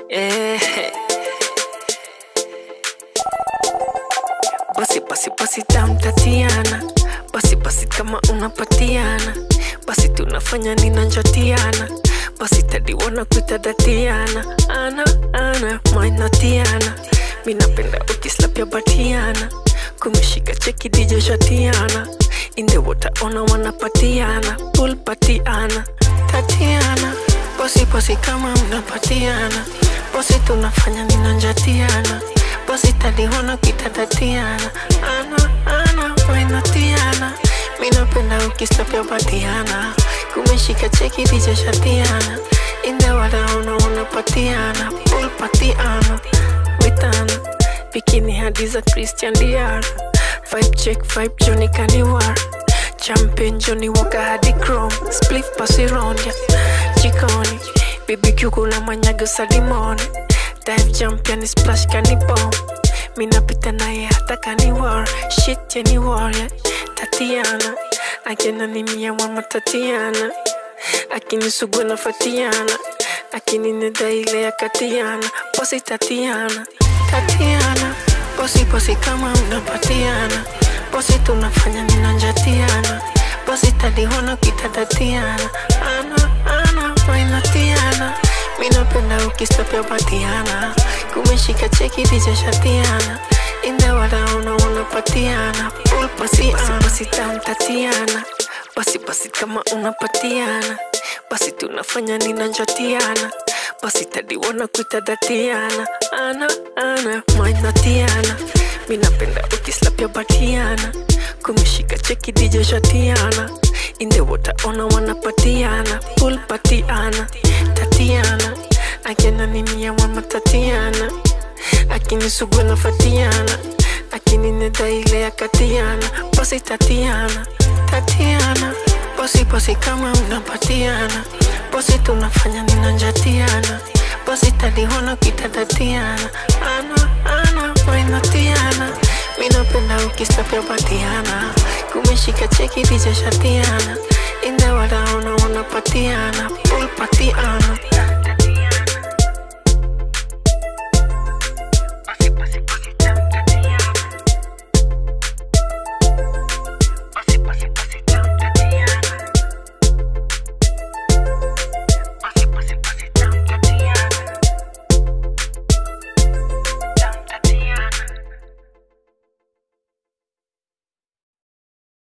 Eh. Basi basi basi tam Tatiana, basi basi kama unapatiana, basi tunafanya ninanjatiana, basi tadiwana kuita Datiana, ana ana mainatiana, minapenda ukislapya batiana, kumeshika cheki DJ Shatiana, in the water ona wanapatiana, pool patiana, Tatiana, basi basi kama mnapatiana, basi tunafanya ninanjatiana basi taliona kitatatiana ana ana wainatiana minapenda ukistapya batiana kumeshika cheki dijashatiana indewadaona unapatiana pulpatiana vitana bikini hadi za christian diara vibe check vibe joni kaniwar champion joni waka hadi chrome spliff pasirondia jikoni bbq kuna manyago salimoni dive jump yani splash kani bomb minapita naye hata kani war shit yani warrior tatiana akina ni mia mama tatiana akinisugua na fatiana akinineda ile ya katiana posi tatiana tatiana posi posi kama mnapatiana posi tunafanya ninanjatiana posi taliona kitadatiana ana ana wainatiana minapenda ukistapya batiana kumeshika cheki dijashatiana indewadaona unapatiana pulpasiana basi tam tatiana basi basi kama unapatiana basi tunafanya ninanjatiana basi tadiwana kuita datiana ana ana mainatiana minapenda ukislapya batiana kumeshika cheki dijashatiana indewota ona wanapatiana pulpatiana tatiana akina ni mia mama tatiana akinisugua na fatiana akinineda ile ya katiana basi tatiana tatiana basi basi kama mnapatiana basi tunafanya ninanjatiana basi taliona kitadatiana ana ana wainatiana minapenda ukistapya batiana kumeshika cheki dijashatiana indewadaona unapatiana pulpatiana